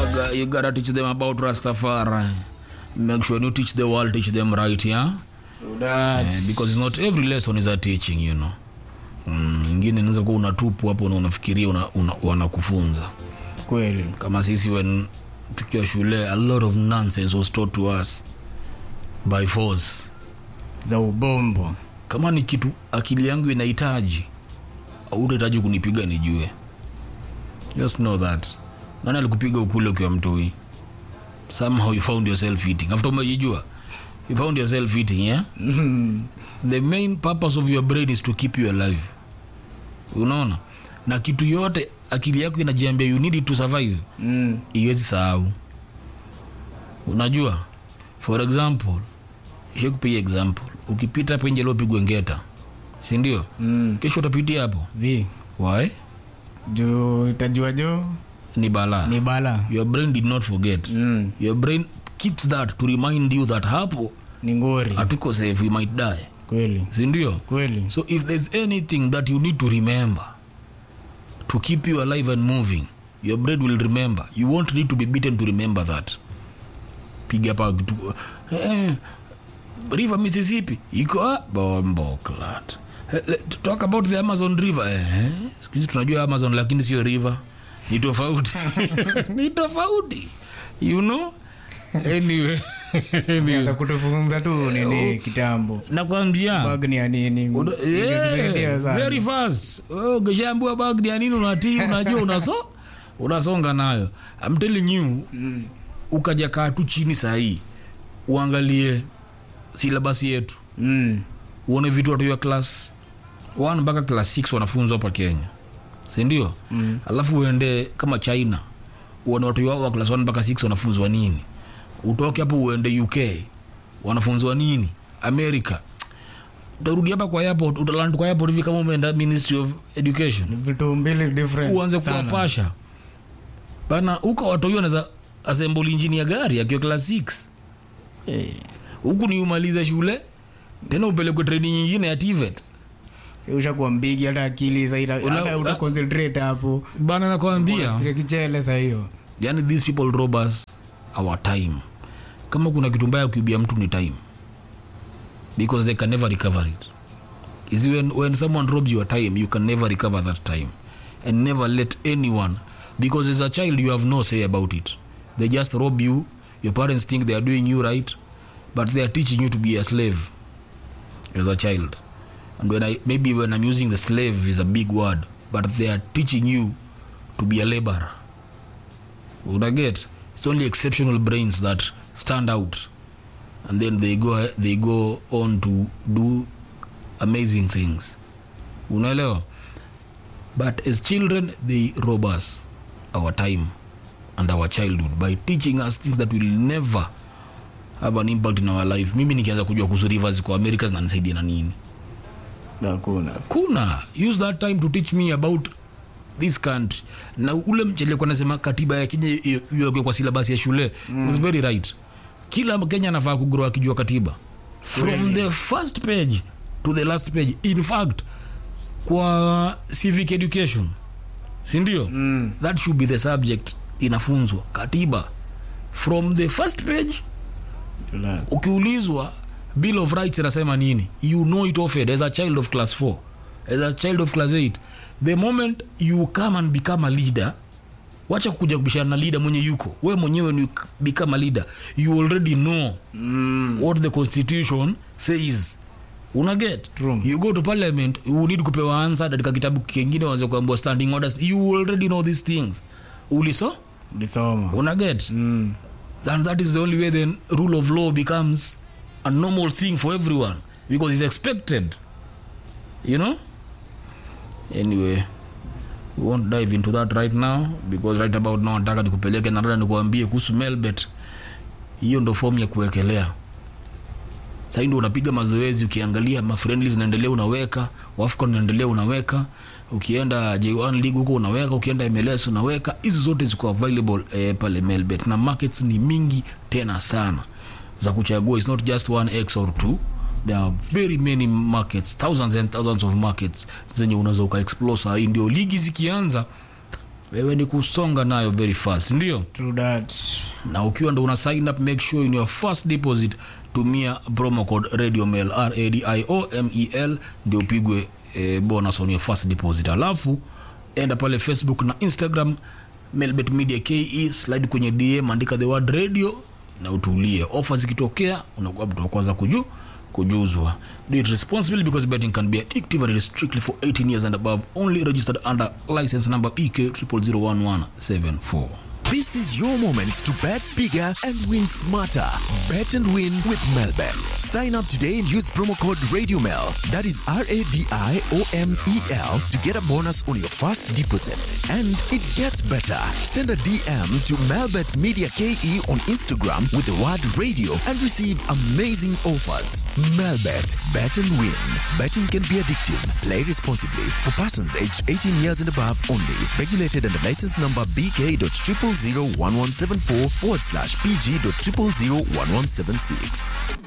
gotta, you gotta teach them about Rastafari. Make sure you teach the world, teach them right, yeah? That. Eh, because not every lesson is a teaching, you know. Mm, ingine inaweza kuwa unatupu hapo na unafikiria una, una, wanakufunza kweli kama sisi when tukiwa shule a lot of nonsense was taught to us by force za ubombo kama ni kitu akili yangu inahitaji autahitaji kunipiga nijue just know that nani alikupiga ukule ukiwa mtoi somehow you found yourself eating after umejijua you found yourself eating yeah? the main purpose of your brain is to keep you alive unaona na kitu yote akili yako inajiambia you need it to survive mm. iwezi sahau unajua for example ishakupiga example ukipita hapo nje liopigwe ngeta sindio mm. kesho utapitia hapo zi why juu itajua juu ni balaa ni bala your brain did not forget mm. your brain keeps that to remind you that hapo ni ngori hatuko safe we might die kweli sindio kweli so if there's anything that you need to remember to keep you alive and moving your brain will remember you won't need to be beaten to remember that piga pa kitu eh, river mississippi iko ah, bombo clat Eh, eh, talk about the amazon river eh, sikuhizi tunajua amazon lakini sio river ni tofauti ni tofauti you know anyway, anyway. za kutufunza tu nini kitambo nakwambia bag ni ya nini Una- Ingetusaidia yeah, sana. very fast Wewe ukishaambiwa bagdi ya nini unatii unajua unaso unasonga nayo I'm telling you Mm. ukaja kaa tu chini sahii uangalie silabasi yetu Mm. uone vitu watu wa class 1 mpaka class 6 wanafunzwa hapa kenya sindio Mm. alafu uende kama china uone watu wao wa class 1 mpaka 6 wanafunzwa nini utoke hapo uende uk wanafunzwa nini america utarudi hapa kwa airport utaland kwa airport hivi kama umeenda ministry of education Ni vitu mbili different uanze sana. kuwapasha bana huko watoiwa naza assemble injini ya gari akiwa class 6 Eh, huku ni umalize shule tena upelekwe training nyingine ya tivet ushakuwa mbigi hata akili saida Una- hata uta concentrate hapo bana nakwambia Unafikiria kichele saa hiyo yani these people rob us our time kama kuna kitu mbaya kuibia mtu ni time because they can never recover it is when, when someone robs your time you can never recover that time and never let anyone because as a child you have no say about it they just rob you your parents think they are doing you right but they are teaching you to be a slave as a child and when i maybe when i'm using the slave is a big word but they are teaching you to be a laborer unaget it's only exceptional brains that stand out and then they go they go on to do amazing things unaelewa but as children they rob us our time and our childhood by teaching us things that will never have an impact in our life mimi nikianza kujua kuhusu rivers kwa america zinanisaidia na nini hakuna kuna use that time to teach me about this country na ule mcheleko anasema katiba ya kenya i- iwekwe kwa silabasi ya shule mm. was very right kila mkenya anafaa kugrow akijua katiba from the first page to the last page in fact kwa civic education sindio Mm. that should be the subject inafunzwa katiba from the first page Tula- ukiulizwa bill of rights inasema nini you know it offered as a child of class 4 as a child of class 8 the moment you come and become a leader wacha kuja kubishana na leader mwenye yuko we mwenyewe ni become a leader you already know Mm. what the constitution says unaget True. you go to parliament you need kupewa answer katika kitabu kingine wanze kuambua standing orders you already know these things uliso ulisoma unaget Mm. and that is the only way then rule of law becomes a normal thing for everyone because it's expected you know anyway we won't dive into that right now because right about now nataka nikupeleke na rada nikuambie kuhusu melbet hiyo ndo fomu ya kuwekelea sahii ndo unapiga mazoezi ukiangalia mafriendly zinaendelea unaweka wafcon unaendelea unaweka ukienda j1 league huko unaweka ukienda mls unaweka hizi zote ziko available eh, pale melbet na markets ni mingi tena sana za kuchagua its not just one x or two there are very many markets thousands and thousands of markets zenye unaweza ukaexplore sahii ndio ligi zikianza wewe ni kusonga nayo very fast ndio True that. na ukiwa ndo una sign up make sure in your first deposit tumia promo code radio mail radiomel ndio upigwe eh, bonus on your first deposit alafu enda pale facebook na instagram melbet media ke slide kwenye dm andika the word radio na utulie ofa zikitokea unakuwa mtu wa kwanza kuju kujuzwa do it responsibly because betting can be addictive and it is strictly for 18 years and above only registered under license number pk 001174 This is your moment to bet bigger and win smarter. Bet and win with Melbet. Sign up today and use promo code RadioMel. That is R A D I O M E L to get a bonus on your first deposit. And it gets better. Send a DM to Melbet Media KE on Instagram with the word radio and receive amazing offers. Melbet. Bet and win. Betting can be addictive. Play responsibly. For persons aged 18 years and above only. Regulated under license number BK.0001174 forward slash PG.0001176.